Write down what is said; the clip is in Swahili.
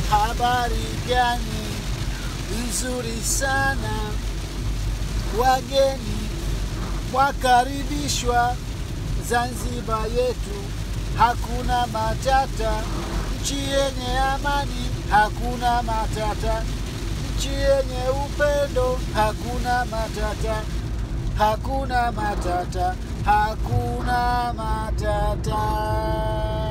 habari gani nzuri sana wageni wakaribishwa Zanzibar yetu, hakuna matata, nchi yenye amani, hakuna matata, nchi yenye upendo, hakuna matata, hakuna matata, hakuna matata.